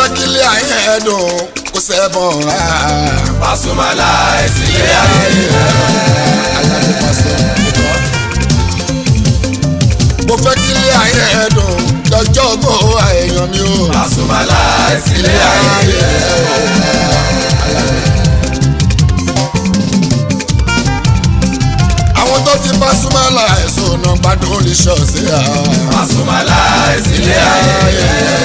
kílé ayé ẹ̀dùn kó sẹ́bọ̀n rà. Pasuma láìsí ilé ayé Aládé pásítọ̀ ìkọ́. mo fẹ́ kílé ayé ẹ̀dùn lọ́jọ́ gbọ́ èèyàn mi o. Pasuma láìsí ilé ayé àwọn tó ti Pasuma láìsùn náà gbádùn lè ṣọ̀ọ́sì à. Pasuma láìsí ilé ayé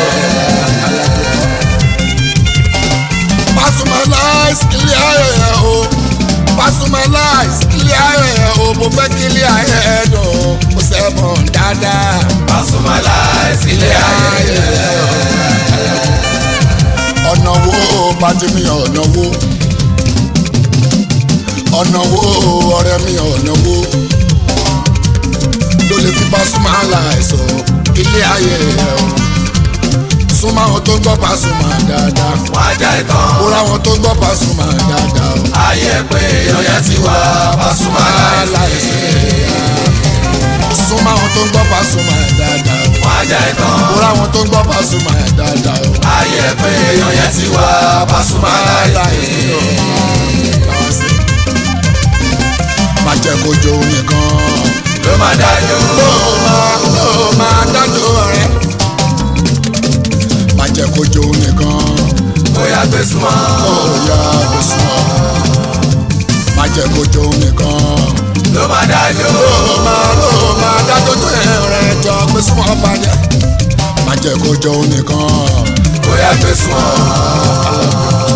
Pasuma láìsí ilé ayé ẹ̀ o. Pasuma láìsí ilé ayé ẹ̀ o. mo fẹ́ kílé ayé ẹ̀dùn kó sẹ́bọ̀n dáadáa. Pasuma láìsí ilé ayé ọ̀nà wo pàdé mi ọ̀nà wo ọ̀nà wo ọ̀rẹ́ mi ọ̀nà wo ló lè fi Pasuma láìsàn ilé ayé ẹ̀ o súnmọ́ àwọn tó ń gbọ́ Pasuma dáadáa wọ́n ajá ìtàn ó ráwọn tó ń gbọ́ Pasuma dáadáa o ayé pé èèyàn yẹn ti wá Pasuma láìsí súnmọ́ àwọn tó ń gbọ́ Pasuma dáadáa o wọ́n ajá ìtàn ó ráwọn tó ń gbọ́ Pasuma dáadáa o ayé pé èèyàn yẹn ti wá Pasuma láìsí má jẹ́ kó jó nìkan. ló máa dájú ló máa ló máa dájú ọ̀rẹ́. má jẹ́ kó jó nìkan. bóyá gbé súnmọ́ ó yá kó súnmọ́. má jẹ́ kó jó nìkan. ló máa dájú ló máa ló máa dájú tó ẹ̀rẹ̀ jọ pé súnmọ́ bàjẹ́. má jẹ́ kó jó nìkan. bóyá gbé súnmọ́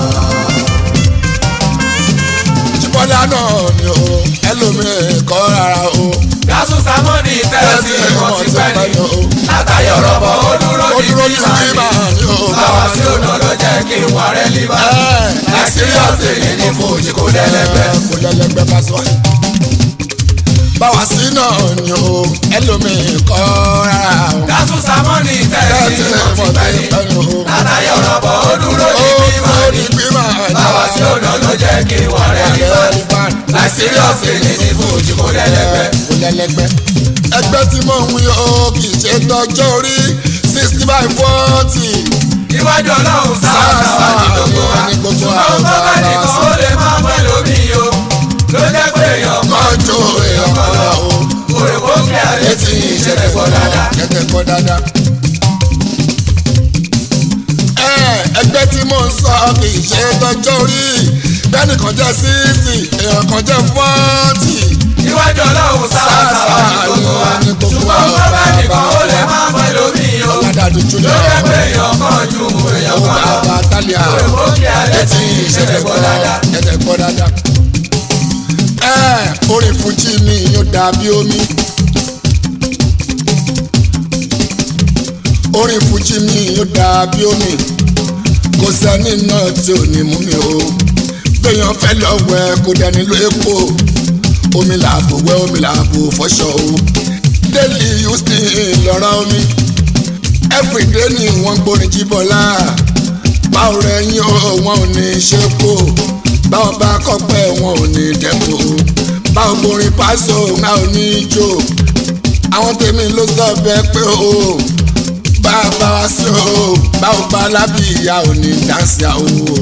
jíbọ́lá náà ni o ẹlòmíì kọ́ rárá o. Gásù Sámọ́nì tẹ́sí ìmọ̀ ti pẹ́ ni látàyọ̀ rọ̀bọ̀ ó dúró ó ní dúró ní bíbá bíbá ni ni o. báwa sí ọ̀nà ló jẹ́ kí n wà rẹ̀ líbá nàìjíríọ̀sì èyí ní fòjì kò lẹ́lẹ́gbẹ́ kò lẹ́lẹ́gbẹ́ bá sọ. báwa sí náà ni o ẹlòmíì kọ́ rárá o. Gásù Sámọ́nì tẹ́sí ìmọ̀ ti pẹ́ ni látàyọ̀ rọ̀bọ̀ ó dúró ní bíbá ni báwa sí ọ̀nà ló jẹ́ kí n wà rẹ̀ líbá nàìjíríọ̀sì èyí ní fòjì kò lẹ́lẹ́gbẹ́ kò lẹ́lẹ́gbẹ́. ẹgbẹ́ tí mò ń wí o kì í ṣe tọjọ́ orí sixty by forty. iwájú ọlọ́run sáà sáà ní gbogbo wa ní gbogbo ṣùgbọ́n tó bá nìkan ó lè má pẹ́ lómi o ló jẹ́ pé èèyàn kan mọ́jọ èèyàn kan lọ o. òrèkó kí ayé tí ìṣẹ̀lẹ̀ pọ̀ dáadáa. kẹ́kẹ́ kọ́ dáadáa. ẹ ẹgbẹ́ tí mò ń sọ kì í ṣe tọjọ́ orí bẹ́ẹ̀ni kan jẹ́ sísì èèyàn kan jẹ́ fọ́ọ̀tì. iwájú ọlọ́run sáà sáà ní gbogbo wa ṣùgbọ́n tó bá nìkan ó lè má pẹ́ lómi o aládàájú ló júlẹ̀ jẹ́ pé èèyàn kan ju èèyàn owó kan lọ bàbá tálíà òrèkó kí ayé tí ìṣẹ̀lẹ̀ pọ̀ dáadáa. kẹ́kẹ́ kọ́ dáadáa. ẹ orin fújì mi yóò dàbí omi. orin fújì mi yóò dàbí omi. kò sẹ́ni náà tí ò ní mú mi o. gbẹ̀yàn fẹ́ lọ wẹ̀ kó dẹni ló epo. omi làbò wẹ̀ omi làbò fọṣọ o. daily use ní lọ́ra omi. everyday ni wọ́n gbórin jíbọ́lá. báwo rẹ̀ yín o wọn ò ní ṣe kó. báwo bá kọ́pẹ́ wọn ò ní dẹ́kun o. báwo borin pásò wọn ò ní jó. àwọn tèmi ló sọ bẹ́ẹ̀ pé o bá a bá wa sí o báwo bá lábì ìyá ò ní dáńsì àwò o.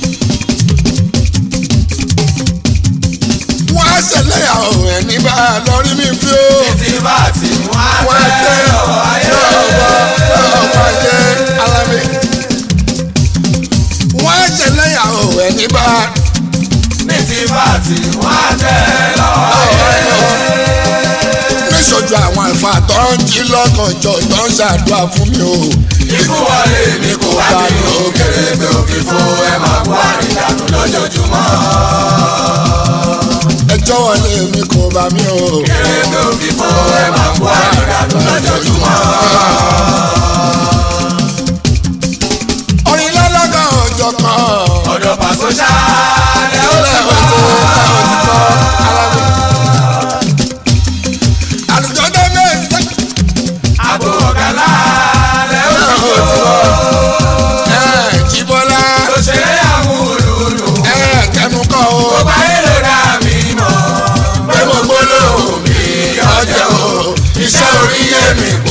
wọ́n á ṣẹlẹ̀ àwọn ẹni bá a lọ rí mi fi o. tí bá ti wọ́n á wọ́n á tẹ́ tẹ́ ọ̀rọ̀ ayé ọ̀rọ̀ ọ̀rọ̀ ayé alámi. wọ́n á ṣẹlẹ̀ àwọn ẹni bá a. ní tí bá ti wọ́n á tẹ́ ọ̀rọ̀ ayé. níṣojú àwọn àlùfáà tó ń jí lọ́kànjọ́ tó ń ṣàdúrà fún mi o. ikú wọlé mi kò wá ní òkèrè pé òfin fún ẹ máa kó àrídànù lójoojúmọ́. ẹjọ́ wọlé mi kò bá mi o. kéré pé òfin fún ẹ máa kó àrídànù lójoojúmọ́. orin lọ́lọ́gàn ọjọ́ kan. ọ̀dọ̀ pàṣẹ ṣáálẹ̀ ó ti wá. àlùjọ dé méjì. àbò ọ̀gá lálẹ́ ó ti wá. Jíbọ́lá tó ṣeré àmúlùlù. kẹnu kọ́ o. tó bá èlò dà mí mọ̀. pé mo gbólóhùn mi ọjọ́ o. iṣẹ́ orí yé mi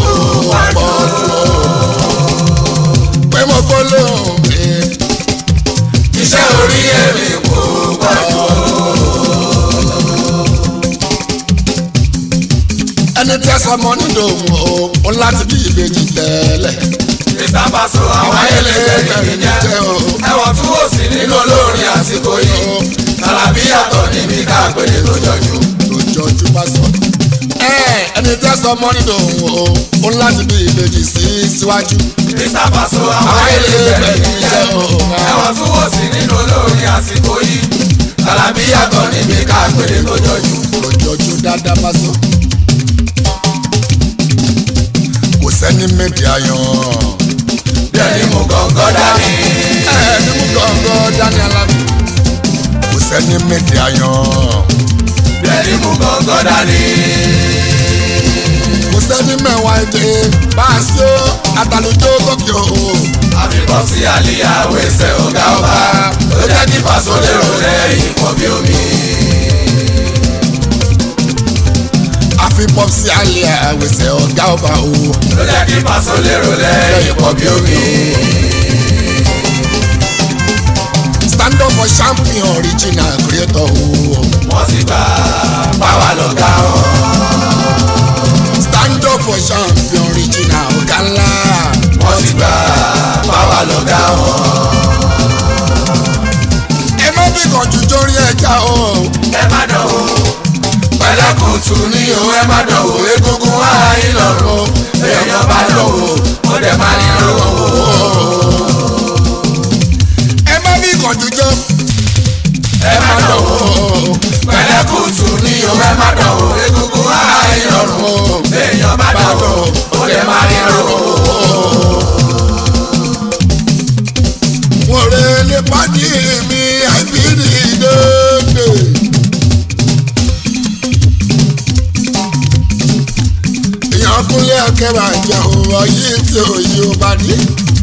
sọmọ nínú òun o láti bí ìbejì tẹ́lẹ̀. Mr. Paso àwọn ayẹlẹgbẹ́ ní jẹ́ ẹ̀wọ̀n tún wò sí nínú olórin àsìkò yìí tàlàbí yàtọ̀ níbi káàpẹ̀lẹ̀ tó jọjú. lójoojú bá sọ. ẹ ẹni tẹ́ sọmọ nínú òun o láti bí ìbejì sí síwájú. Mr. Paso àwọn ayẹlẹgbẹ́ ní jẹ́ ẹ̀wọ̀n tún wò sí nínú olórin àsìkò yìí tàlàbí yàtọ̀ níbi káàpẹ̀lẹ̀ tó jọjú. lójoojú dáadáa bá sọ. kò sẹ́ni méjì ayọ̀. Bẹ́ẹ̀ni mo gọ̀ǹgọ̀ dání. ẹni mú gọ́ngọ́ dání alábí. kò sẹ́ni méjì ayọ̀. Bẹ́ẹ̀ni mo gọ̀ǹgọ̀ dání. kò sẹ́ni mẹ́wàá èdè bá a sí ó àtàlùjọ gòkè o. Àfikọ́ sí àlìyá wẹ̀sẹ̀ ọ̀gá ọba ló jẹ́ kí Paso lérò lẹ́yìn pọ̀ bí omi. àfi pọ́psì alẹ́ àwẹ̀sẹ̀ ọ̀gá ọba o. ló jẹ́ kí Paso lérò lẹ́yìn pọ̀ bí omi. stand up for champion original creator o. wọ́n sì gbà báwa lọ́gá wọn. stand up for champion original ọ̀gá ńlá. wọ́n sì gbà báwa lọ́gá wọn. ẹ má fi kànjú jórí ẹja o. ẹ má dánwò pẹ̀lẹ́kùtù ní o ẹ má dánwò egungun ara yín lọ́rùn èèyàn bá dánwò ó dẹ̀ má ní lọ́wọ́ ẹ má fi kànjú jó. ẹ má dánwò pẹ̀lẹ́kùtù ní o ẹ má dánwò egungun ara yín lọ́rùn èèyàn bá dánwò ó dẹ̀ má ní lọ́wọ́. wọ́n rẹ̀ lè pàdé mi àìbírí dédé. èèyàn kúnlẹ̀ akẹ́bà jẹ́ òwò yìí tí òye ò bá ní.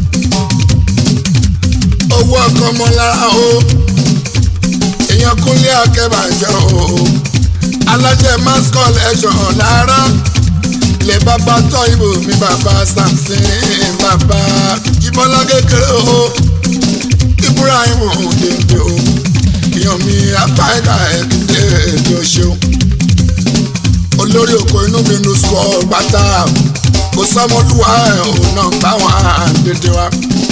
owó ọkọ mọ lára o. èèyàn kúnlẹ̀ akẹ́bà jẹ́ òwò. alájẹ mass collection lára. ilé bàbá tọ́ ibò mi bàbá samson bàbá ìbọ́lá kékeré o ibrahim òdèdè o èèyàn mi apáìka ẹ̀kíndé èdè òṣèlú olórí oko inú mi nu sọ pátá kò sọmọlúwa ẹ̀ ò náà báwọn àdédé wa.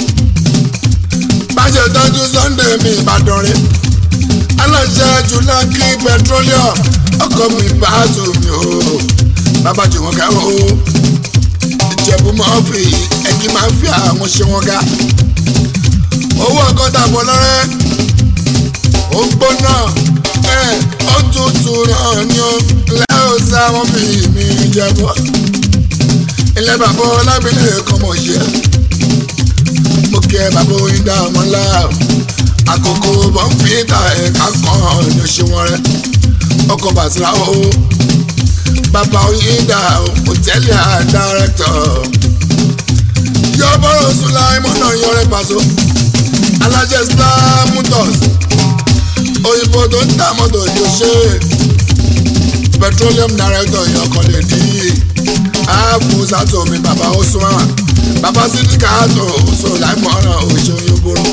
bájẹ́ tọ́jú sunday mi ìbàdàn rẹ̀ aláṣẹ jùlọ́kì petroleum ọkọ̀ mi bá tù mí o bàbá jù wọ́n ká o ìjẹ̀bú mọ́fì ẹ̀kí máa fi àwọn ṣe wọ́n ká owó ọkọ tàbọ̀ lọ́rẹ́ ó gbóná ẹ̀ ó tutù náà ni ó lẹ́yìn sá wọn fi mi jẹ́bọ́ ilé bàbá ọlábìlẹ̀ kan mọ̀ ṣe mo kí ẹ bàbá oyin dá ọmọ ńlá àkókò bọ́ǹfìtà ẹ̀ka kan ní oṣù wọn rẹ ọkọ̀ bàtìrà o bàbá oyin dá hòtẹ́ẹ̀lì àdárẹ́tọ̀ yọ bọ́rọ̀ sùn láì mọ́nà yọrẹ pàṣọ alájẹ star motors òyìnbó tó ń ta mọ́tò ní ṣe petroleum director ìyọkọ̀ lè di ààbò sátò mi bàbá osùnmọ́ bàbá sídìkà àtò oṣù láìmọ̀ràn òṣèlú yóò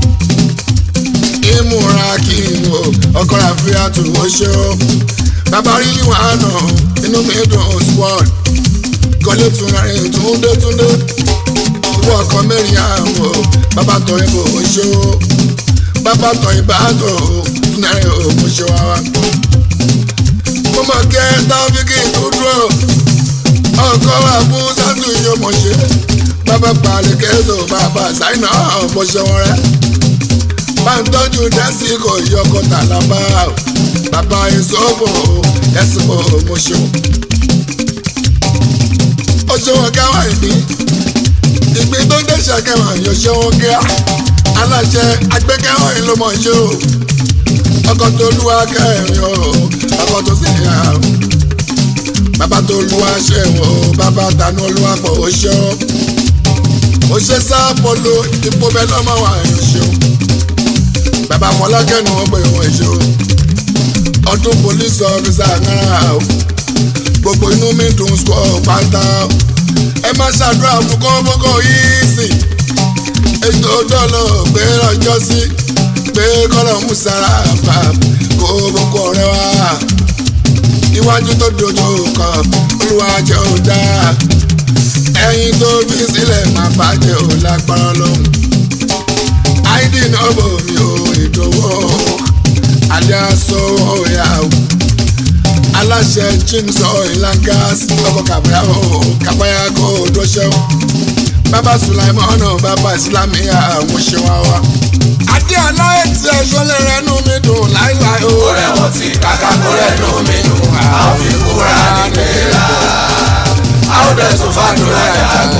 ìmúra kí n wò ọkọ̀ àfihàn tó ṣe ó bàbá rí níwọ̀n àná inú mi dùn squad kọ́lé tún rẹ̀ túndé túndé owó ọkọ̀ mẹ́rin àwọ̀ bàbá tọ̀ ìbò ṣe ó bàbá tọ̀ ìbàdàn túnárẹ̀ òkú ṣe wá wá. mo mọ̀ kẹ́ táfíkì tó dúró ọkọ̀ àbú sátú yóò mọ̀ ṣe bàbá balẹ̀ kẹ́sọ̀ bàbá sáínà ọ̀pọ̀ ṣe wọn rẹ̀. bá ń tọ́jú dẹ́síkò yọkọ̀ tàlábà bàbá ìṣòfò ẹ̀sìnkò mo ṣe wọn. ó ṣe wọn káwá ìpín ìgbín tó dé ṣàkẹ́wọ̀n yóò ṣe wọn kíá aláṣẹ agbẹ́kẹ́wọ̀n yìí ló mọ̀ ṣe o ọkọ̀ tó lúwa kẹrin o ọkọ̀ tó sì yà o bàbá tó lúwa ṣe o bàbá tanú olúwa pọ̀ o ṣe o o ṣe sáàpọ̀ lo ipò bẹ́ẹ̀ lọ́mọ wa yóò ṣe o bàbá fọlákẹ́nu wọn pè wọ́n ṣe o ọdún police officer náírà o gbogbo inú mi dùn sọ pátá o ẹ má ṣàdúrà fún kọ́ńbọ́kọ́ yìí sí ètò dọ́lọ̀ pé lọ́jọ́ sí pé kọ́lọ̀ mú sára fà kó boko ọ̀rẹ́ wa iwájú tó dojú kọ olúwa jẹ́ ò dáa ẹyin tó fi sílẹ̀ máa bàjẹ́ ò lágbára lóhùn àìdí náà bò mí ò ìdòwò alẹ́ aṣọ ọ̀yà o aláṣẹ james oilangas ọkọ̀ kàbáyà o kàbáyà kò dọ́ṣẹ́ o bàbá sulaimọ́nà bàbá islamiyà àwọn ṣe wá wá. adé aláyé tí ẹjọ́ lè rẹnu mi dùn láíláí o. kó rẹ̀ wọ́n ti kàkà kó rẹ̀ nù mí dùn àwọn fi kúra nílé a ó dẹ̀ tún fàdúrà yàgò.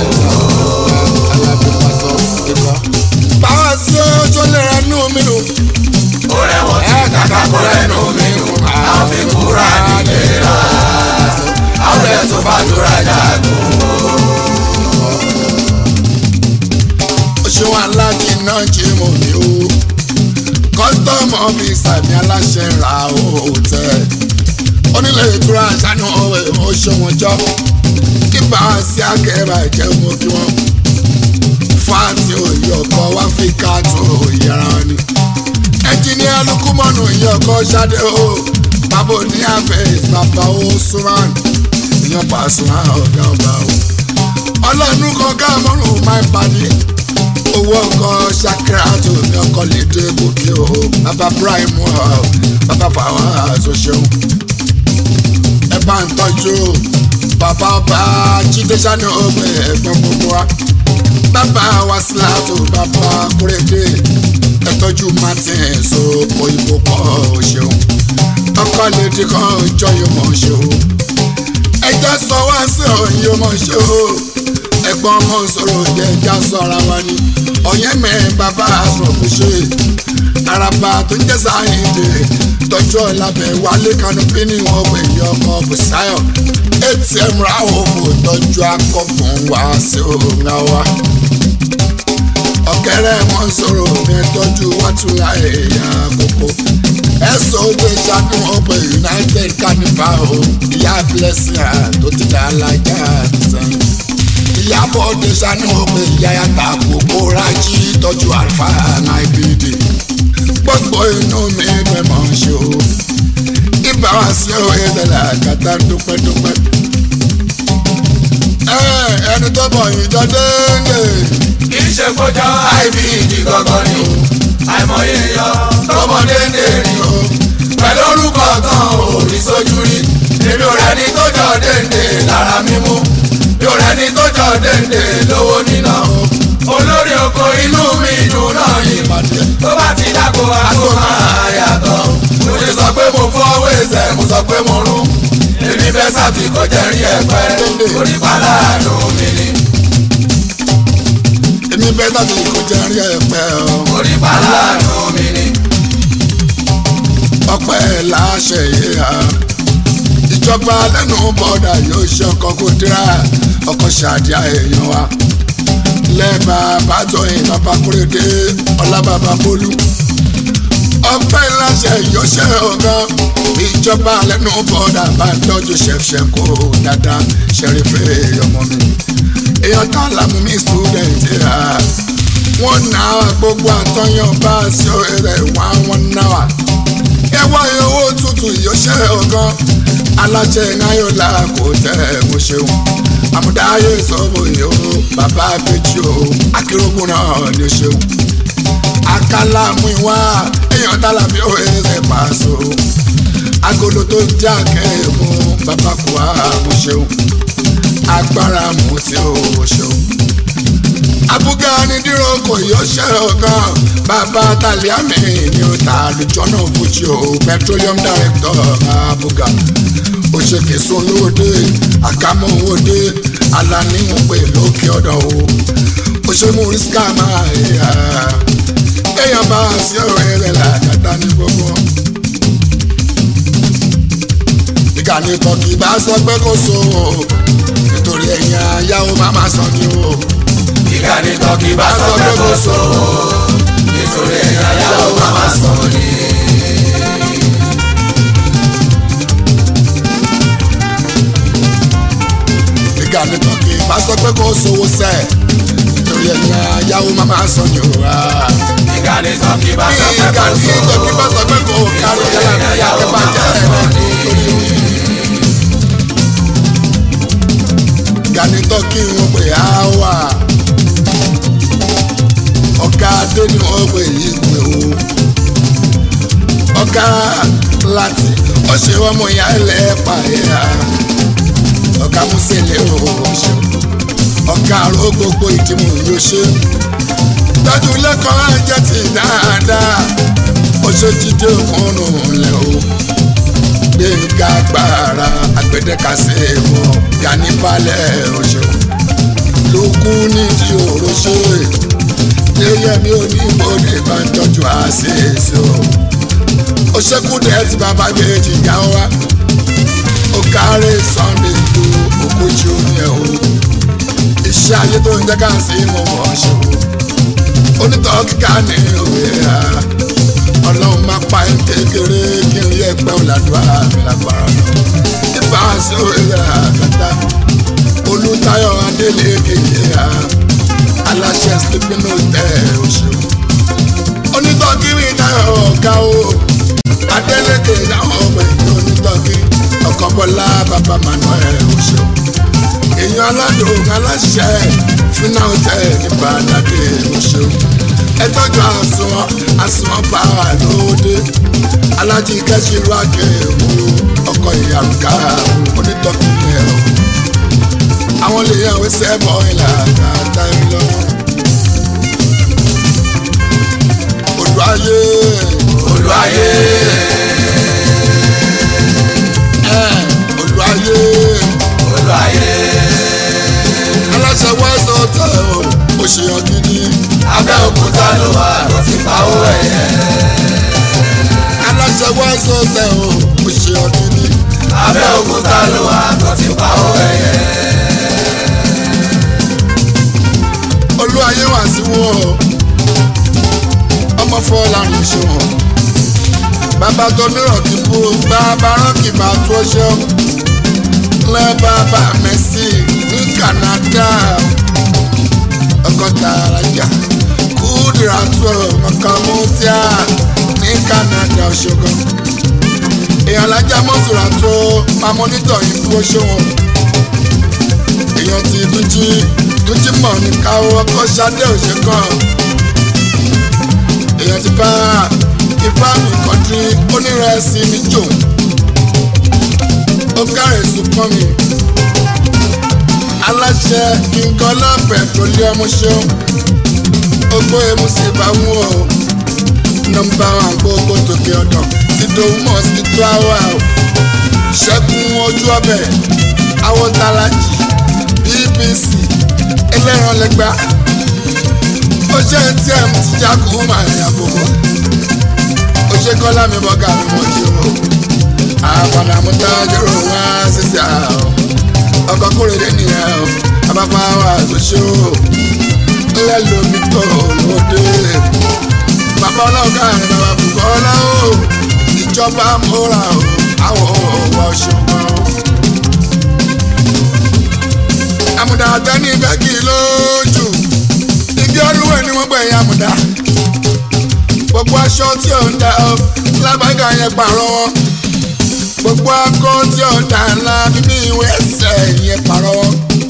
báwa sí ẹjọ́ lè rẹnu mi dùn. kó rẹ̀ wọ́n ti kàkà kó rẹ̀ nù mí dùn àwọn fi kúra nílé a ó dẹ̀ tún fàdúrà yàgò. ṣé wọn aláàjì náà jí mọ̀ mí o kọ́sítọ́mù ọ́fíìsì àmì aláṣẹ ra òòtẹ́ onílé ìtura àṣàánú ọ̀wẹ̀ ó ṣe wọn jọ kí bá a sí akẹ́rẹ́ àjẹ́ mọ́ kí wọ́n fáàtì òye ọkọ̀ wá fi káàtó ìyára wọn ni ẹnjìníà lukumọ̀nù ìyẹn ọkọ̀ ṣáde o bàbá òní àfẹ́ bàbá o suman ìyẹn pàṣẹ ọ̀gá ọba o ọlọ́run kan ká mọ́rùn máa ń padì owó ọkọ ṣakira tó ní ọkọ lè dé gòkè o bàbá prime o bàbá fàwọn àṣọ ṣeun ẹ bá ń tọ́jú bàbá ọba jíde sani ọgbẹ ẹ̀gbọ́n gbogbo wa bàbá wasila tó bàbá kúrẹ́dé ẹ tọ́jú martin so òyìnbó kọ́ ọ ṣeun ọkọ lè di kan jọyọ̀ mọ̀ ṣe o ẹjọ́ sọ wá sí òyìnbó mọ̀ ṣe o ẹ̀gbọ́n ọmọ sọ̀rọ̀ jẹ́ ẹja sọ ara wa ni ọ̀yẹ́ mẹ́ bàbá àsọ̀kù ṣe araba tó ń jẹ́ sáyẹ̀dẹ̀ tọ́jú ọ̀làbẹ̀ wálé kanopí ní wọn pè ní ọmọ bùsáyọ̀ atm ráwọ̀ fò tọ́jú akọ̀fún wá sí òun àwa ọ̀kẹ́rẹ́ mọ́ sọ̀rọ̀ mi tọ́jú wátúrà ẹ̀yà àkókò ẹ̀sọ́ ojú ìṣàdùn ọgbẹ́ united carnival o ìyá blessing tó ti dá alájà sẹ́yìn ìyàbọ̀ ọdẹ sani ọgbẹ́ ìyá yàtà gbogbo rájí tọ́jú àlùfà ibd gbogbo inú mi bẹ́ẹ̀ mọ̀ ṣe o ibà wá sí ọ ẹ̀ẹ́dẹ̀lẹ̀ àgàtà dúpẹ́dúpẹ́. ẹni tó bọ̀ ìjọ déédé. kì í ṣe kójọ ibd gọ́gọ́ ni o àìmọye yọ tọmọdé ń dèrè o pẹ̀lú orúkọ tán òrí sójú rí èmi ò rẹ́ni tó jọ déńdé lára mímú mi ò rẹ́ni tó jọ déńdé lówó níná olórí oko inú mi dùn náà yìí tó bá ti dáko àgbo máa yàtọ̀ mo lè sọ pé mo fọwọ́ ẹsẹ̀ mo sọ pé mo rún èmi bẹ́ẹ̀ sàfi kò jẹ́ rí ẹ̀pẹ́ orí pàlànù mi ni èmi bẹ́ẹ̀ tàbí kò jẹ́ rí ẹ̀pẹ́ o. orí pàlànù mi ni ọpẹ́ láṣẹ yìí ha ìjọba lẹ́nu bọ́dà yóò ṣe ọkọ̀ kó dira ọkọ̀ ṣàdíà èèyàn wa lẹ́ẹ̀bà bàtọ̀yìn bàbá kúrèdè ọlábàbà bólú ọpẹ́ láṣẹ yóò ṣe ọ̀gán ìjọba lẹ́nu bọ́dà bá tọ́jú ṣẹ̀ṣẹ̀ kó dáadáa ṣẹ̀rífẹ́ ọmọ mi èèyàn tá lámú mi student ha wọ́n ná gbogbo àtọ́yàn bá aṣọ rẹ̀ wá wọ́n náà ẹwà owó tuntun ìyọṣẹ́ ọ̀gán alájẹ náyọ̀lá kò tẹ̀ mo ṣeun àmúdáyé sọ́mọ yìí ó bàbá abẹ́jì ó akérògùn náà ni ó ṣeun akálà mú ìwá èèyàn tálábí ó ẹsẹ̀ pàṣọ agolo tó já kẹ́ẹ̀mú bàbá kù á mo ṣeun agbára mú tí ó ṣeun abuga ni dírò kò yọṣẹ́ ọ̀gán bàbá tàlíàmì ni ó ta àlùjọ́nà fújì o petroleum director abuga òṣèké sunlóde àkàmọ́wòde aláníwọ̀n pé lókè ọ̀dọ̀ o òṣèmú rísíkà máa yà èèyàn bá a sí ọ̀rẹ́ rẹ̀ làkàtà ní gbogbo. ìkànnì tọ́kì bá sọ pé kò so o nítorí ẹ̀yìn ayáwó má má sọ ni o ìkànnì tọ́kì bá sọ pé kò so nítorí ẹ̀yà yàwó máma sọ ni. ìkànnì tọ́kì bá sọ pé kò sówó sẹ́ nítorí ẹ̀yìn ayáwó má má sọ ni o. ìkànnì tọ́kì bá sọ pé kò ìkànnì so tọ́kì bá sọ pé kò kárí ẹ̀yà ayáwó má jẹ́ ẹ̀ nítorí gani tọ́kì wọn pè á wà ọ̀gá adé ni wọ́n pè yí pé o ọ̀gá láti ọ̀ṣẹ́ ọmọ ìyá ẹlẹ́pà ẹ̀yà ọ̀gá músẹ̀lẹ̀ ọ̀ṣẹ́ ọ̀gá àrò gbogbo ìdìmọ̀ yóò ṣe tọ́jú lẹ́kọ̀ọ́ ẹ̀jẹ̀ ti dáadáa ọ̀ṣẹ́ jíde òkúnnù lẹ̀ o gbẹ̀ngà gbàrà àgbẹ̀dẹ́kàsẹ̀ wọ̀ gani balẹ̀ ọ̀ṣẹ́ lókù nídìí òró ṣe yẹyẹ mi ò ní ìbòdè bá ń tọ́jú àṣìṣe o ó ṣekúdẹ tí bàbá méjì yá wa ó kárí sunday tó òkújú yẹn o iṣẹ́ ayé tó ń jẹ́ ká sí mo mọ̀ ṣe o onítọ̀ kíkà ní òwe ha ọlọ́run máa pa ẹ́ kékeré kí n rí ẹgbẹ́ òlàdúrà mi lágbára lọ nípa sí òwe àkàtà olùtayọ̀ adélèké ha aláṣẹ sleeping hotel òṣèlú onítọ̀ kí mi náà ọ̀gá o adeleke àwọn ọmọ ìlú onítọ́kí ọkọ̀ bọ́lá bàbá manuel oṣù èèyàn aládùn aláṣẹ fúnà hotel nípa àdàdé oṣù ẹtọ́jú àsùnwọ̀n àsùnwọ̀n báwa lóde alájí kẹ́sìrú àkẹ́wò ọkọ̀ ìyàrúkà onítọ́kí yẹn o àwọn lè yàn wí sẹ́bọ̀ ìlà kàtà ìlọ. olú ayé olú ayé olú ayé olú ayé aláṣẹ wẹ́sẹ̀ ọ̀tẹ̀ o ó ṣe hàn gidi abẹ́òkúta ló wà tó ti pawó ẹ̀yẹ aláṣẹ wẹ́sẹ̀ ọ̀tẹ̀ o ó ṣe hàn gidi abẹ́òkúta ló wà tó ti pawó ẹ̀yẹ olú ayé wà sí wọn o ọmọ fọlárin ṣe wọn bàbá tó nírọ̀ kí bú bàbá rán kì bá tó ṣe lẹ́ bàbá mẹ́sì ní Canada ọgọ́ta alájà kúdìrà tó ọkàn mọ́tíà ní Canada ọ̀ṣọ́gun èèyàn alájà mọ́tòrà tó pamọ́ nítorí bó ṣe wọn èèyàn ti dújí dújí mọ̀ ní káwọ́ ọkọ̀ ṣadé òṣèkàn èèyàn ti bá ifá mi kọ́ńtì onírẹsì ní jò ó kárẹ̀ sùpọ̀ mi aláṣẹ kíngọ́lá pẹ̀trólíọ̀mù ṣeun ogbó emu sì bá wù ọ́ nọmba wa gbogbo tòkè ọ̀dọ̀ ìdòwú mosquito hour o ṣẹ́gun ojú ọbẹ̀ awọ́tàlájì bbc ẹlẹ́ran lẹ́gbàá ó ṣe atm ti jákùú máa ń yàgòkò ó ṣe kọ́lá mi bọ́gà mi mọ̀ ṣe o àpàdà mú tájúrò wá sísè àá ọkọ̀ kúrèdè nìyẹn o abáfá wa tó ṣe o lẹ́lòmí tó lóde bàbá ọlọ́ọ̀gá rẹ̀ bàbá bùkọ́lá o ìjọba múra o àwọn òwò ṣùgbọ́n o. àmùdá àtẹ́ni bẹ́ẹ̀kì lójú igi ọdúnwẹ̀ ni wọ́n gbẹ̀yìn àmùdá gbogbo aṣọ tí ò ń da ọ lábàgà yẹn pààrọ̀ wọn gbogbo akọ tí ò ń da ńlá bíbí ìwé ẹsẹ̀ yẹn pààrọ̀ wọn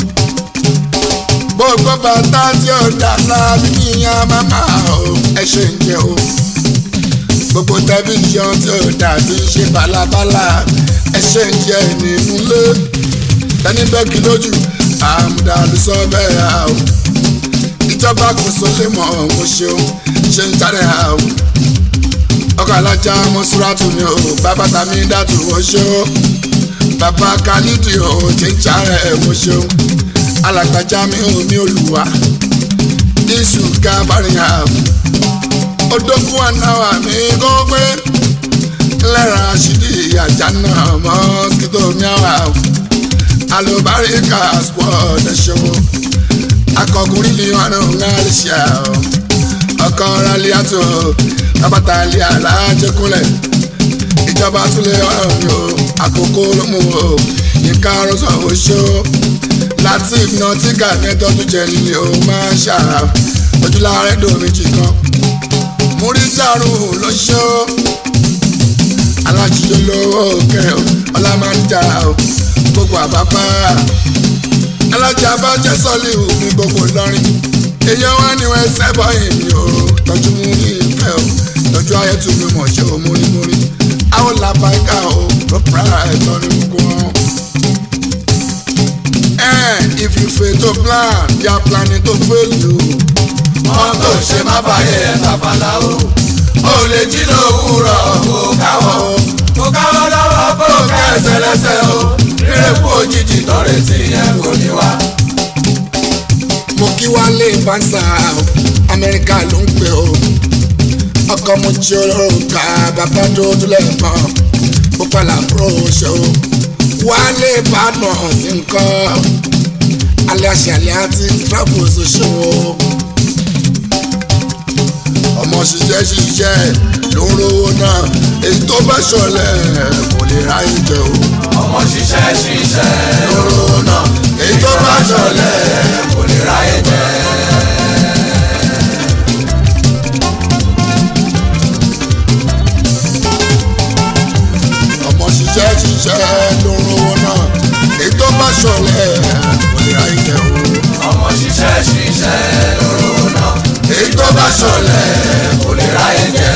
gbogbo bàtà tí ò ń da ńlá bíbí ìyẹn máma o ẹ ṣe ń jẹ o gbogbo tẹlifíṣàn tí ò dà tí ń ṣe bálabàlà ẹ ṣe ń jẹ nínú ilé tẹni bẹ́ẹ̀kì lójú àmùdá ló sọ bẹ́ẹ̀ ha o ìjọba kò sólè mọ́ mo ṣeun ṣe ń jáde ha o ọkọ̀ alájà mọ́súrátù mi o bàbá tàmí dàtú mo ṣe o bàbá khalidi o ti ń jáde mo ṣeun alàgbàjá mi ò ní olùwà iṣu kábàárìn ha o odókun anáwà mi kó pé lẹ́ra ṣídì ìyàjà náà mọ́ kíkó mi àwà o alùbáríkà squad ẹ̀ṣọ́ akọkùnrin ni wọn náà ń gáàlì ṣe àwọn ọkọ rálí àtò tábàtà ilé alájẹkúnlẹ̀ ìjọba túlẹ̀ ọ̀rọ̀ mi o àkókò ló mú o nǹkan arọ́sọ oṣó láti ìgbìnà tí gàgẹ́tọ́ tó jẹ nílé o máa ń ṣà ojúláàrẹ́ dòmíjì kan múrí dàrú lóṣó alájíjọ lówó kẹ ọ ọlá máa ń jà ọ gbogbo àbápá alájà bá jẹ́ sọ́ọ̀lì ní gbogbo lọ́rin èèyàn wá ní wọn ẹsẹ̀ bọ́yìn ni o tọ́jú mú ní ìfẹ́ o tọ́jú ayé tún mi mọ̀ ṣe o mórímórí àwọn làbáyíká o ló pra ẹ̀tọ́ ní gbogbo wọn. Eh, if you fail to plan you are planning to fail you. wọ́n tó ṣe má fàyè ẹ̀ta fàlà o ó lè jí lówùúrọ̀ kó káwọ́ kó káwọ́ lọ́wọ́ kó kẹsẹ̀ lẹ́sẹ̀ o rírẹ̀kú òjijì tọ́rẹ̀ tí yẹn kò ní wá. mo kí wálé fáńsà amẹ́ríkà ló ń pè ó ọkọ mo jòrò ká bàbá dúdú lẹ́ẹ̀kan ó pàlà bro ṣe ó wálé ìbàdàn sí nǹkan alẹ́ àṣàlẹ̀ àti travels ṣe ó ọmọ ṣiṣẹ́ ṣiṣẹ́ ló ń rówó náà èyí tó bá ṣọlẹ̀ kò lè ráyè jẹ o ọmọ ṣiṣẹ́ ṣiṣẹ́ lóró náà èyí tó bá ṣọlẹ̀ kò lè ráyè jẹ. ọmọ ṣiṣẹ́ ṣiṣẹ́ ló ń rówó náà èyí tó bá ṣọlẹ̀ kò lè ráyè jẹ o. ọmọ ṣiṣẹ́ ṣiṣẹ́ lóró náà èyí tó bá ṣọlẹ̀ kò lè ráyè jẹ.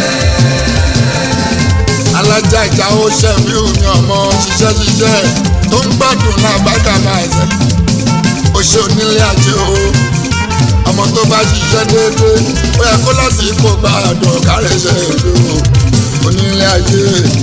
alájà ìjà ó ṣe fíù ní ọmọ ṣiṣẹ́ ṣiṣẹ́ tó ń gbádùn náà bàtà máa ṣe ó ṣe onílé ajé o ọmọ tó bá ṣiṣẹ́ déédéé ó yẹ kó lásìkò gbàdùn kárẹ̀ ṣe èlò onílé ajé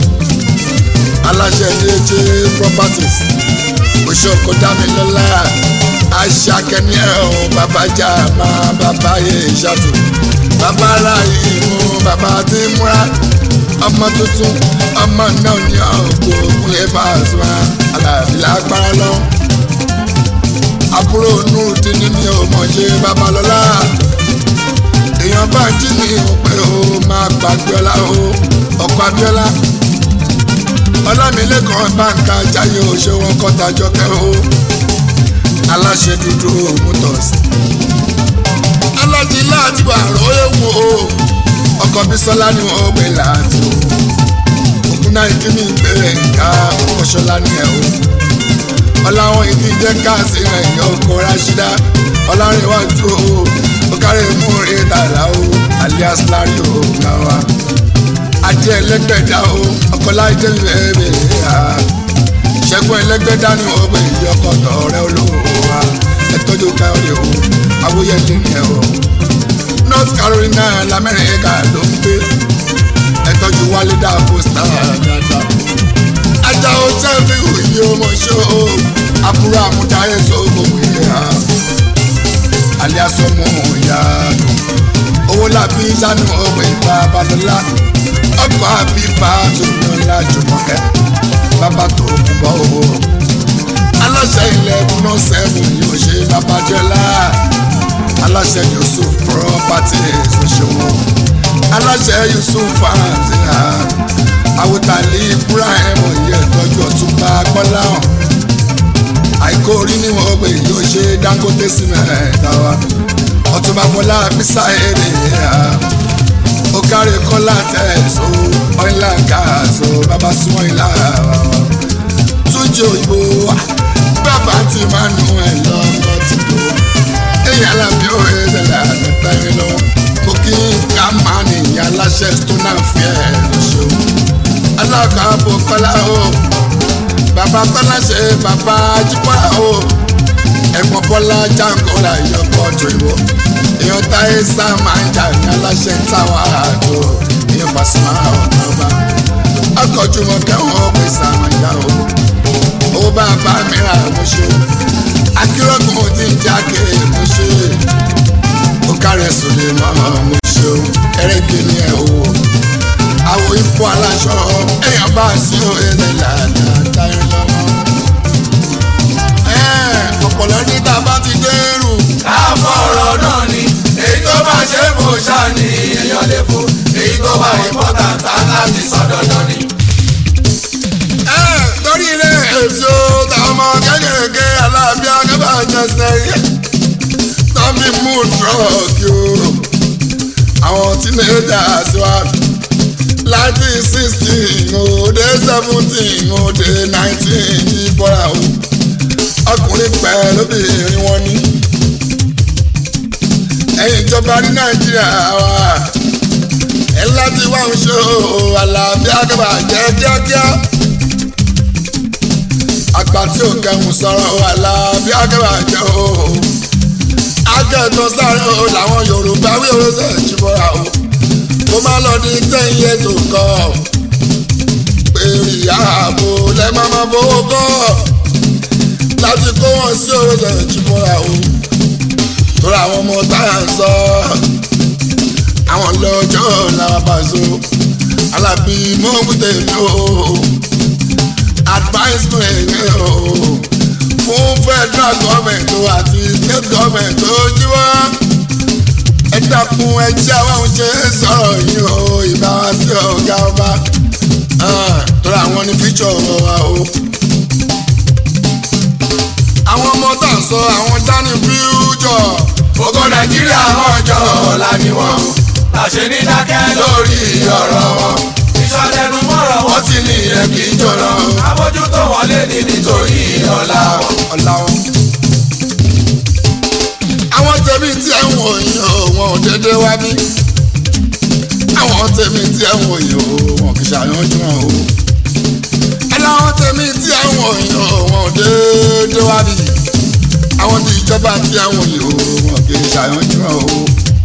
aláṣẹ déédé properties oṣooṣù dámilọ́lá aṣàkẹ́ni ẹ̀hún bàbá jà máa bàbá yẹ ìṣàtò bàbá ara ìmú bàbá tí múra ọmọ tuntun ọmọ náà ní ọkọ òkúlẹ̀ Pasuma alábí lágbára lọ. àbúrò nùdí ní mi ò mọ̀ ṣe babalọ́lá èèyàn bá jí ní òpè o máa gbàgbé ọlá o ọkọ̀ abíọ́lá ọlámilẹ́kan báńkà jáyé o ṣé wọn kọ́ta jọkẹ́ o aláṣẹ dúdú motors alájí láti wà rọ ewu o ọkọ̀ bísọ́lá ni wọ́n gbé láti o ògùn náà ìdí mi gbé nǹka ọ̀ṣọ́lá ni ẹ̀ o ọláwọn ìdí jẹ́ káàsì ẹ̀yìn ọkọ̀ ráṣídá ọlárẹ̀wájú o ọkàrẹ̀ múre tààlà o alias larry o náwa ajé ẹlẹ́gbẹ̀dá o ọkọlá ìdẹ́lẹ̀ bẹ̀rẹ̀ ha ṣẹ́gun ẹlẹ́gbẹ̀dá ni wọ́n gbé ìdí ọkọ̀ tọ̀ọ̀rẹ́ olówó wa ẹ̀tọ́jú káyọ̀dé o awóyẹ̀lẹ̀ ni ẹ̀ o north carolina lamẹ́ríkà ló ń gbé ẹ̀tọ́jú wálé dá pósítà dáadáa ajá o sẹ́fì òye ọmọ ṣó o àbúrò àmúdáyé sóògùn ìyá ha alias ọmọ ìyá owó làbí sanu ọgbẹ ìgbà balọlá ọgbà bíbá tó yànlá jùmọ̀kẹ́ bàbá tó kú bọ́ owó aláṣẹ ilẹ̀ múná sẹ́fún yóò ṣe babajọ́lá aláṣẹ yusuf properties òṣèwọ̀n aláṣẹ yusuf farms àwòtálí ibrahim oyè tọ́jú ọ̀túnba gbọ́láhàn àìkó orí ni wọ́n gbé yóò ṣe dangote cement àwa ọ̀túnba fọlá bísà èrè ó kárí kọ́lá tẹ̀só ọ̀ìlà gáàsó bàbá súnmọ́ ìlà túnjì òyìnbó bàbá tí máa nù ẹ̀ lọ́kọ̀ tí kò èyí alábí ó ẹ̀ẹ́dẹ̀lẹ̀ àtẹ̀tẹ̀rẹ̀ lọ mo kí ká máa nìyẹn aláṣẹ stone fair lọ́sọ̀ọ́ alákàbọ̀ kọ́lá o bàbá tọ́lá ṣe bàbá jípọ́lá o ẹ̀gbọ́n bọ́lá jangola ìyọkọ̀ tó ìwọ èèyàn táyé sá máa ń jà ní aláṣẹ táwa àjò èèyàn Pasuma ọ̀nà ọba ọkọ̀ jùmọ̀ kẹ́wọ̀n pè sàmàjà o owó bàbá mi rà mo ṣe akérògùn tí ń jáde mo ṣe ó kárẹ̀ sòlè mọ́ mo ṣe o ẹ̀rẹ́gẹ̀ ni ẹ̀ o àwọ̀ ipò aláṣọ èèyàn bá sí òye lẹ́làdà táyé lọ́wọ́ ọ̀pọ̀lọ́ ní tá a bá ti dẹ́rù. àfọ̀rọ̀ náà ni èyí tó bá ṣe é fò ṣáà ni èèyàn lè fò èyí tó bá important láti sọ dandan ni. torí ilé èso táwọn ọmọ kékeré aláàbí akábà jẹ sẹ́yìn tọ́bí mú trọ́ọ̀kì o àwọn teenagers wa láti sixteen òde seventeen òde nineteen yí bọ́ra o ọkùnrin pẹ̀lú obìnrin wọn ní. ẹ̀yin ìjọba ní nàìjíríà wa ẹ láti wá ń ṣe àlàáfíà kẹfà jẹ́ kíákíá. àgbà tí ò kẹhùn sọ̀rọ̀ àlàáfíà kẹfà jẹ́ o. akẹ́tọ̀ sáré o làwọn yorùbá wí oróṣẹ́ ìṣubọ̀ra o. kó má lọ ní ten years ago èrè ààbò lẹ máa ma fowó kọ́ láti kó wọn sí òròlẹ̀ ìjìbọra o torí àwọn ọmọ táyà ń sọ àwọn lọ́jọ́ làwọn bá so alábí mọ́kútẹ́ mi o advice fún ẹ̀yẹ o fún federal government àti state government tó jíwọ́ ẹ dákun ẹ jẹ́ àwọn oúnjẹ sọ̀rọ̀ yìí o ìbáwá sí ọ̀gá ọba torí àwọn ní fíjọ wa o. àwọn ọmọ tá à ń sọ àwọn dání fíjọ. Ògo Nàìjíríà ọjọ́ ọ̀la ni wọ́n. Làṣẹ ní dákẹ́ lórí ọ̀rọ̀ wọn. Ìṣọ̀lẹ́nu mọ́rọ̀ wọn ti ní ìyẹn kì í jọ̀rọ̀. Àbójútó wọn lé ní nítorí ọ̀la wọn. ọ̀la wọn. àwọn tẹ̀mí tí ẹ̀ ń wò yín o wọn ò déédéé wá bí. àwọn tẹ̀mí tí ẹ̀ ń wò yín o wọn kì í ṣàyànjú wọn o. ẹ láwọn tẹ̀mí tí ẹ̀ ń wò yín o wọn ò déédéé wá bí. àwọn tí ìjọba tí ẹ̀ ń wò yín o wọn kì í ṣàyànjú wọn o.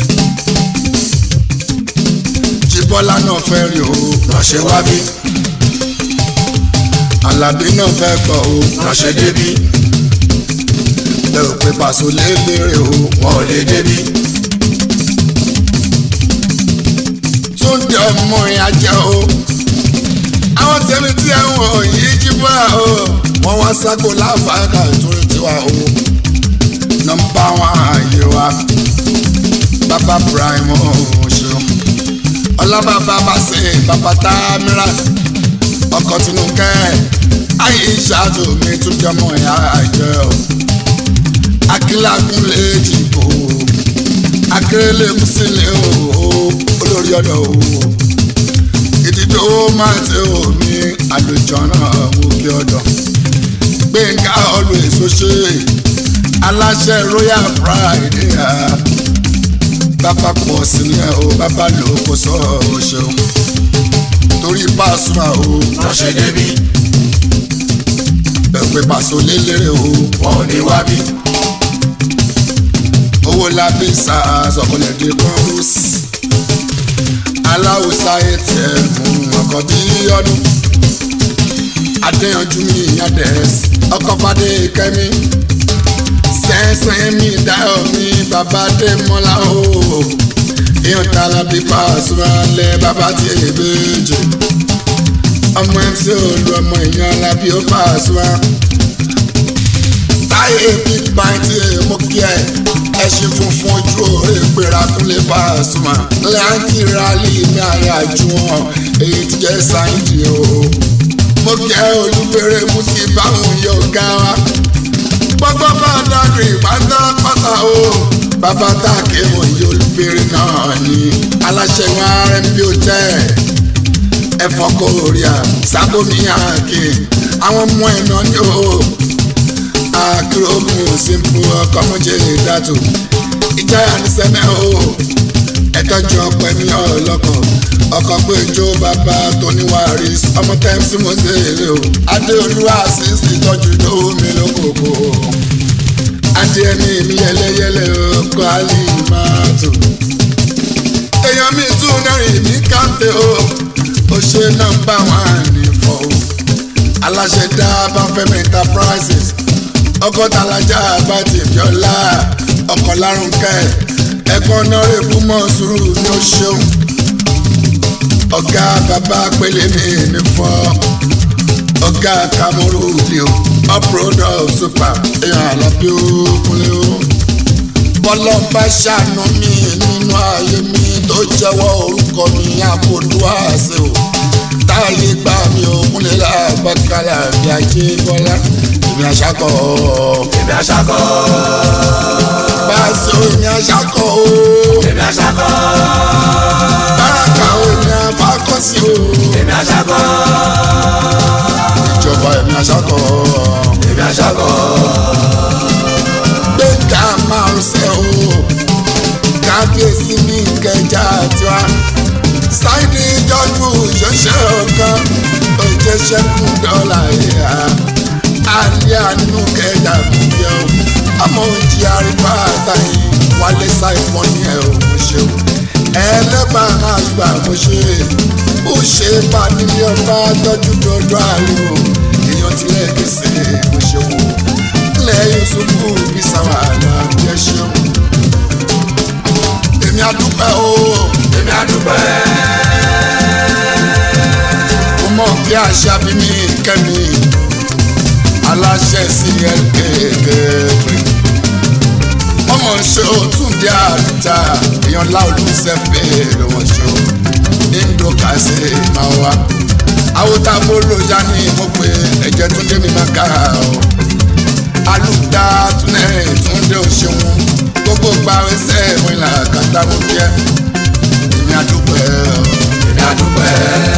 jíbọ́lá náà fẹ́ rí o Ránṣẹ́ wá bí, alábí náà fẹ́ gbọ́ o ránṣẹ́ débí, ẹ ò pé pàṣẹ lélẹ́rẹ́ o wọn ò lè débí. túndé ọmọ ìyájẹ́ o àwọn tẹ̀mí tí ẹ̀ ń wò yìí jíbọ́lá o wọ́n wá sáko láfàákà ìtúrí tiwa o nọ́mbà wọn ààyè wa bàbá prime o ṣeun ọlábàbà bá ṣe bàbá támírà ọkọ̀ tinúkẹ́ ayé ìṣàtò mi tún jọmọ ìyá àjẹ́ o akílágún lè dìbò akérèlé kùsílẹ̀ o olórí ọ̀dọ̀ o ìdìdó máa ṣe omi àlùjọ náà wò kí ọ̀dọ̀ gbẹ̀ngà always ó ṣe aláṣẹ royal friday ah. bàbá pọ̀ sílẹ̀ o bàbá lò kó sọ ọ́ ṣeun torí pàṣẹ o Ránṣẹ́ débí, pẹ̀pẹ̀ pàṣẹ lélẹ́rẹ̀ o wọn ò ní wá bí. owó lábẹ́ sàásọ̀kọlẹ̀ dé kọ́rọ́s aláwùsá atm ọkọ̀ bí ọdún adéyanjú mi adẹ́s ọkọ̀ fadé kẹ́mi sẹ́sẹ́ mi dáhùn mi bàbá dé mọ́lá o èèyàn tààlà bí pàṣẹ lẹ bàbá tí èbèjì ọmọ mc olú ọmọ èèyàn alábí ó pàṣẹ táyé big bang tí mo kí ẹ ẹṣin funfun ojú òre gbéra kúnlé Pasuma láǹtì rálì ní àyájú wọn èyí ti jẹ́ sáyidì o mo kẹ́ olúbẹ̀rẹ̀ musi báwọn yóò ga wa gbogbo bá dàgbé pátápátá o bàbá tàkì wọn yóò olúbẹ̀rẹ̀ náà ní aláṣẹ wọn rmb hotel ẹ̀fọ́ kòríà sábòmí àkè àwọn ọmọ ẹ̀ náà ní o akéròmù simple ọkọmọjẹ dàtò ìjáyà ní sẹmẹ o ẹtọjú ọpẹ mi ọlọkọ ọkọ péjọ bàbá tóníwárí ọmọ tẹmísì mo ṣe èrè o adéolúwa àṣìṣe ìtọ́jú lówó mi lókòkò adìẹ mi mi yẹlẹyẹlẹ ọkọ àlì máa tò èèyàn mi tún náírà mi káńtẹ o ó ṣe nọ́mbà wọn ànífọ o aláṣẹ dá báfẹ́mi enterprises ọkọ talaja abati biola ọkọ larunke ẹ̀gbọ́n nọrẹbù mọsùrù ní o ṣeun ọ̀gá bàbá pélé mi ní fọ ọ̀gá kamuru lè o uproad of super èèyàn àlàbí òkúnlé o bọ́lọ́mbà ṣàánú mi nínú ayé mi tó jẹ́wọ́ orúkọ mi àkótó àṣẹ o táyé gbà mí òkúnlé làbàkàlà bí ajé bọ́lá èmi àṣàkọ. Èmi àṣàkọ́, Báṣọ èmi àṣàkọ o. èmi àṣàkọ́, Báràkà o èmi àfákọ́sí o. èmi àṣàkọ́, Ìjọba èmi àṣàkọ. èmi àṣàkọ́. márosẹ̀ o kábíyèsí ní kẹjà tiwa ṣáìdì jọjú ṣẹṣẹ ọgán òjẹṣẹkùn dọ́là ìhà alẹ́ àánú kẹjà kúndé o ọmọ òjì àríwá àtàyè wálé ṣàìfọ́ ní ẹ̀ ò mo ṣeun ẹlẹ́bàá àgbà mo ṣe ó ṣe bá nílé ọba tọ́jú dọ́dọ́ àríwò èèyàn tilẹ̀ kẹsẹ̀ mo ṣeun ilẹ̀ yusufu bí sàwàlà bí ẹ ṣeun èmi àdúpẹ́ o èmi àdúpẹ́. mo mọ̀ bí àṣà bí mi kẹ́mi aláṣẹ sí ẹ̀ẹ́dẹ́gbẹ̀rẹ̀ ọmọ ṣe o tún dé àdúta èèyàn láòlù sẹ́fẹ̀ lọ́wọ́ ṣe o níndó kàṣe máa wá àwòtá bólójà ní mo pé ẹ̀jẹ̀ tún dé mi máa ká o alùpùpù túnẹ̀ túndé òṣèwọ̀n gbogbo gbàwẹ́sẹ̀ ìwọ̀n ìlà kàtà mo jẹ́ èmi àdúpẹ́ o. èmi àdúpẹ́.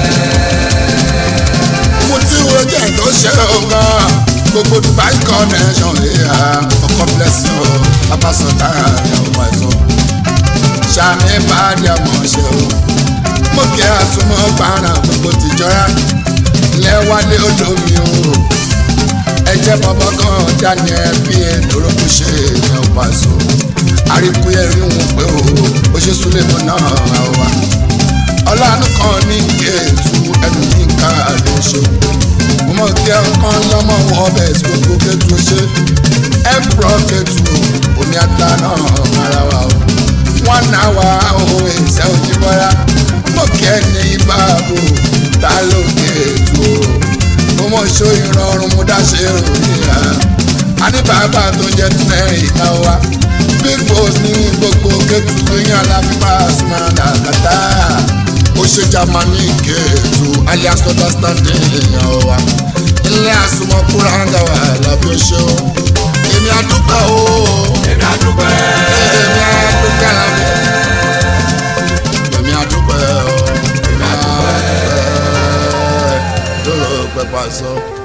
mo ti wo jẹ́ tó ṣe ọ̀gá gbogbo dubai connection ìhà ọkọ̀ blessing o abasọ̀tà ìyàwó àìsàn sàmì bàdí àmọ̀ ṣe o mo kí àsomọ́ gbàrà gbogbo tìjọ́ra lẹ́wálé olómi o ẹjẹ́ bọ́bọ́ kan daniel bí èdòrókù ṣe ìyàwó pàṣọ àríkúyẹ̀ rí wọn pé o ó ṣe súlẹ̀ mọ́ náà àwa ọlọ́run kan ní kéètù ẹnu ní nǹkan àdéṣe mo mọ̀ kí ọkàn lọ́mọ ọbẹ̀ tí gbogbo kéètù ṣe ẹ̀pọ̀ kéètù omi ata náà ara wa o wọ́n náà wá òun ìṣẹ́ òjì bọ́lá mo kí ẹ ní báàbò ta ló kéètù o mo mọ̀ ṣó ìrọ̀rùn mo dáṣe ìròyìn à á ní bàbá tó jẹ́ tẹ́rìn ìka wa big boss ní gbogbo kéètù yín alábíbá sùnmọ́nà kàtà ó ṣe jamani kéètù alias understanding èèyàn wa ilé àsùnmọ̀ kúráńgà wà lábẹ́ ṣó èmi àdúpẹ́ o èmi àdúpẹ́. èmi àdúpẹ́ lábẹ́ èmi àdúpẹ́ o èmi àdúpẹ́ tó lọ pẹ́ pàṣọ.